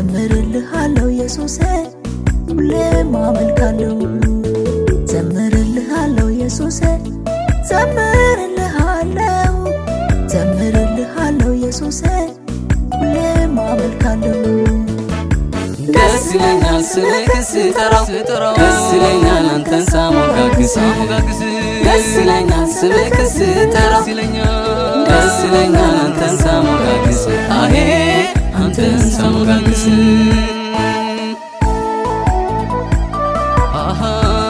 ዘምርልሃለሁ ኢየሱሴ ሁሌም አመልካለሁ ዘምርልሃለሁ ኢየሱሴ ዘምርልሃለሁ ዘምርልሃለሁ ኢየሱሴ ሁሌም አመልካለሁ ደስ ይለኛል ስምህን ስጠራው ደስ ይለኛል አንተን ሳሞጋግስ ደስ ይለኛል ስምህን ስጠራው ደስ ይለኛል አንተን ሳሞጋግስ አሄ አንተን ሳሞጋግስ አሃ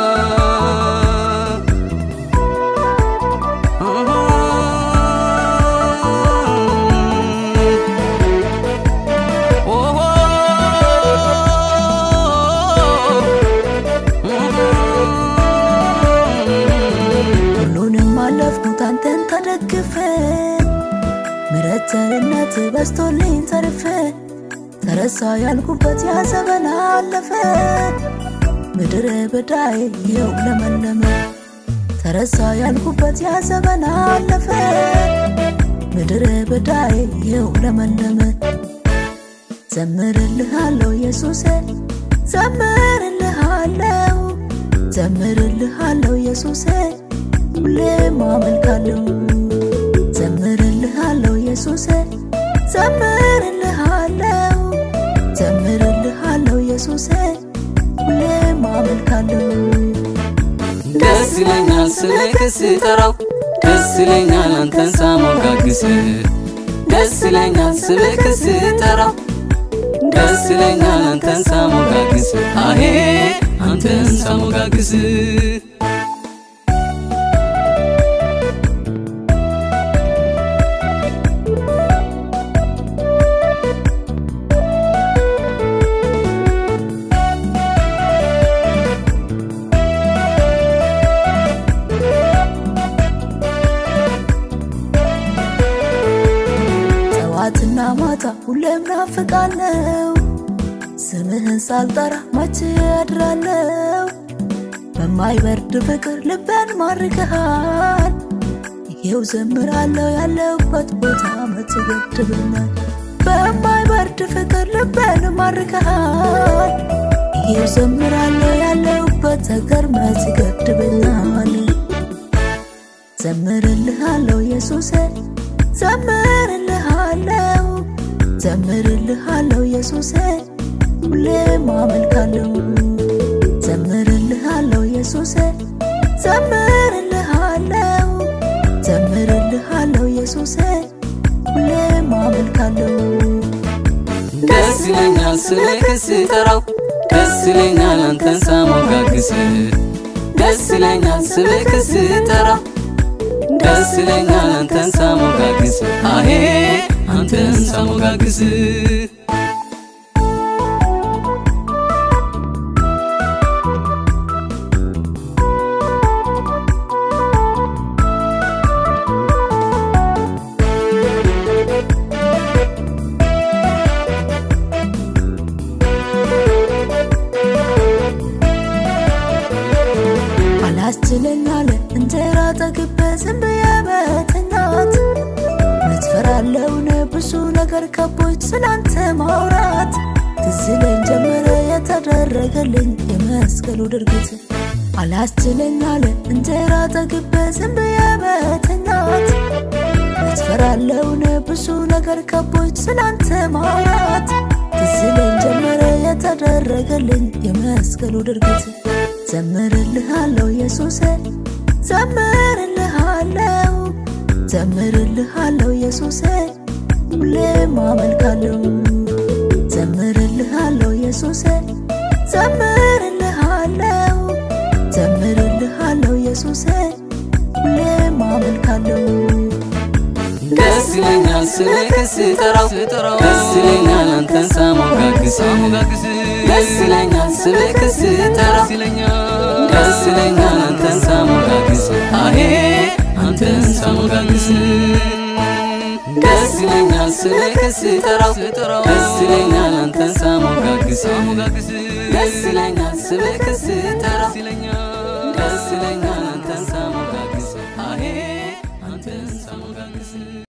ሁሉንም አለፍኩት አንተን ተደግፈ ምሕረት ቸርነት በስቶልኝ ተርፈ ተረሳ ያልኩበት ያ ዘመን አለፈ ምድረ በዳዬ ይኸው ለመለመ ተረሳ ያልኩበት ያ ዘመን አለፈ ምድረ በዳዬ ይኸው ለመለመ ዘምርልሃለሁ ኢየሱሴ ዘምርልሃለሁ ዘምርልሃለሁ ኢየሱሴ ሁሌም አመልካለሁ ዘምርልሃለሁ ኢየሱሴ ዘምርልሃለሁ ዘምርልሃለሁ ኢየሱሴ ሁሌም አመልካለሁ ደስ ይለኛል ስምህን ስጠራው ደስ ይለኛል አንተን ሳሞጋግስ ደስ ይለኛል ስምህን ስጠራው ደስ ይለኛል አንተን ሳሞጋግስ አሄ አንተን ሳሞጋግስ ጠዋትና ማታ ሁሌም ናፍቃለው ስምህን ሳልጠራ መቼ ያድራለው በማይበርድ ፍቅር ልቤን ማርከሃል ይሄው ዘምራለሁ ያለሁበት ቦታ መቼ ገድብናል በማይበርድ ፍቅር ልቤን ማርከሃል ይሄው ዘምራለሁ ያለሁበት ሀገር መቼ ገድብናል ዘምርልሃለሁ ኢየሱሴ ዘምርልሃለሁ ዘምርልሃለሁ ኢየሱሴ ሁሌም አመልካለሁ ዘምርልሃለሁ ኢየሱሴ ዘምርልሃለሁ ዘምርልሃለሁ ኢየሱሴ ሁሌም አመልካለሁ ደስ ይለኛል ስምህን ስጠራው ደስ ይለኛል አንተን ሳሞጋግስ ደስ ይለኛል ስምህን ስጠራው ደስ ይለኛል አንተን ሳሞጋግስ አሄ አንተን ሳሞጋግስ አላስችለኝ አለ እንጀራ ጠግቤ ዝም ብዬ በተኛት መትፈራለውን ብዙ ነገር ከቦች ስላንተ ማውራት ትዝ ይለኝ ጀመረ የተደረገልኝ የመስቀሉ ድርጊት አላስችለኝ አለ እንጀራ ጠግቤ ዝም ብዬ በተኛት መትፈራለውን ብዙ ነገር ከቦች ስላንተ ማውራት ትዝ ይለኝ ጀመረ የተደረገልኝ የመስቀሉ ድርጊት ዘምርልሃለሁ ኢየሱሴ ዘምርልሃለሁ ዘምርልሃለሁ ኢየሱሴ ሁሌም አመልካለሁ ዘምርልሃለሁ ኢየሱሴ ዘምርልሃለሁ ዘምርልሃለሁ ኢየሱሴ ሁሌም አመልካለሁ ደስ ይለኛል ስምህን ስጠራው ደስ ይለኛል አንተን ሳሞጋግስ ደስ ይለኛል ስምህን ስጠራው ደስ ይለኛል አንተን ሳሞጋግስ አሄ አንተን ሳሞጋግስ ደስ ይለኛል ስምህን ስጠራው ደስ ይለኛል አንተን ሳሞጋግስ ደስ ይለኛል ስምህን ስጠራው ደስ ይለኛል አንተን ሳሞጋግስ አሄ አንተን ሳሞጋግስ